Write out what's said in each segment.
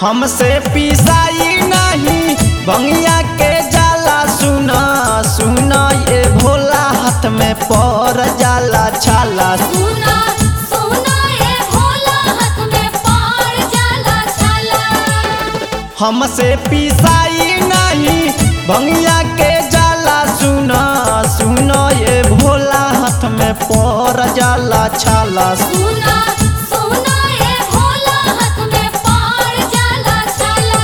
हमसे पिसाई नहीं भंगिया के जाला सुना सुना ये भोला हाथ में पर जाला छाला सुना सुना ए भोला हाथ में पार जाला छाला हमसे पिसाई नहीं भंगिया के जाला सुना सुना ये भोला हाथ में पर जाला छाला सुना सुना ए भोला हाथ में पार जाला छाला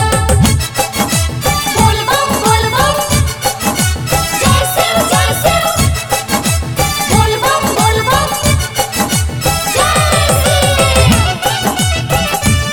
बोल बम बोल बम जय शिव जय शिव बोल बम बोल बम जय शिव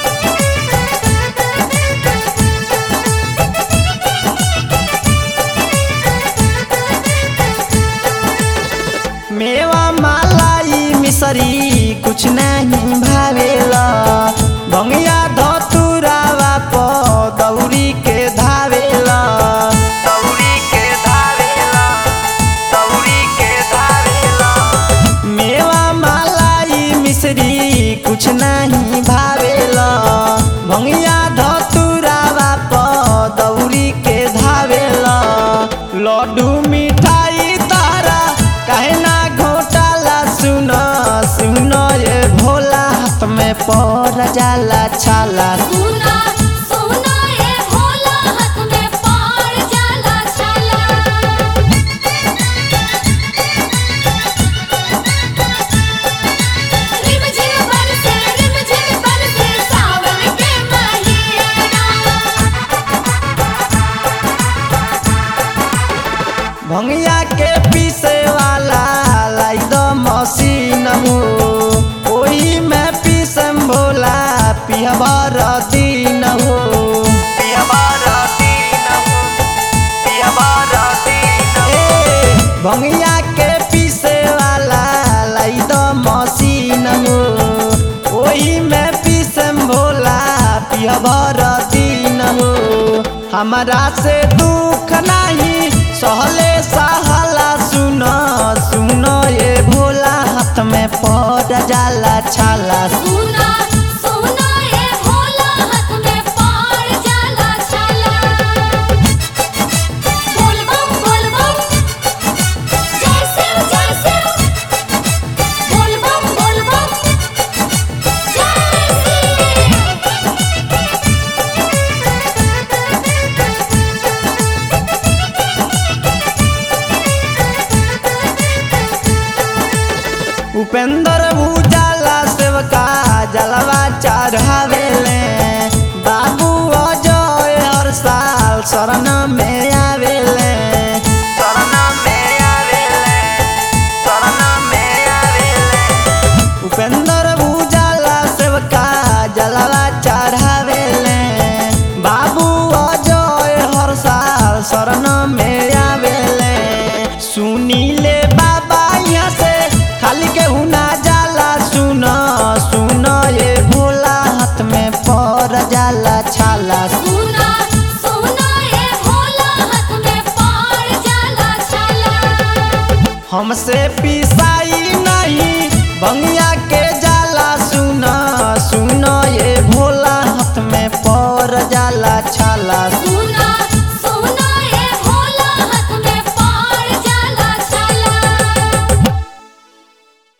मेवा मालाई मिसरी कुछ नहीं भावेला भंगिया धतुरावा प दौरी के धावेला दौरी के धावेला दौरी के धावेला मेवा मालाई मिसरी कुछ नहीं भावेला भंगिया धतुरावा प दौरी के धावेला लड्डू मिठाई तारा काहे ना घोटाला सुन सुन ये भोला हाथ में पर जाला छाला सुना सुना ए भोला हाथ में पार जाला छाला रिम झिम बरसे रिम झिम बरसे सावन के महीना भंगिया के पीसे वाला लाई द मशीन हो ओही में पीसम भोला पिहबर दिन हो पिहबर दिन हो पिहबर दिन ए भंगिया के पीसे वाला लाई द मशीन हो ओही में पीसम भोला पिहबर दिन हो हमारा से दुख नहीं सहले सहला सुन सुन ये भोला हाथ में पड़ जाला छाला सुना सुना ए भोला हाथ में पार जाला छाला बोल बम बोल बम जय शिव जय शिव बोल बम बोल बम जय शिव उपेंद्र उजाला सेवका जलवा चढ़ावेले बाबू अजय हर साल शरण में आवेले शरण में आवेले शरण में आवेले उपेंद्र उजाला सेवका जलवा चढ़ावेले बाबू अजय हर साल शरण में आवेले सुनीले बाबा यहाँ से खाली के हुना जाला सुन सुन ये भोला हाथ में पर जाला छाला सुना सुना ए भोला हाथ में पार जाला छाला हमसे पिसाई नहीं भंगिया के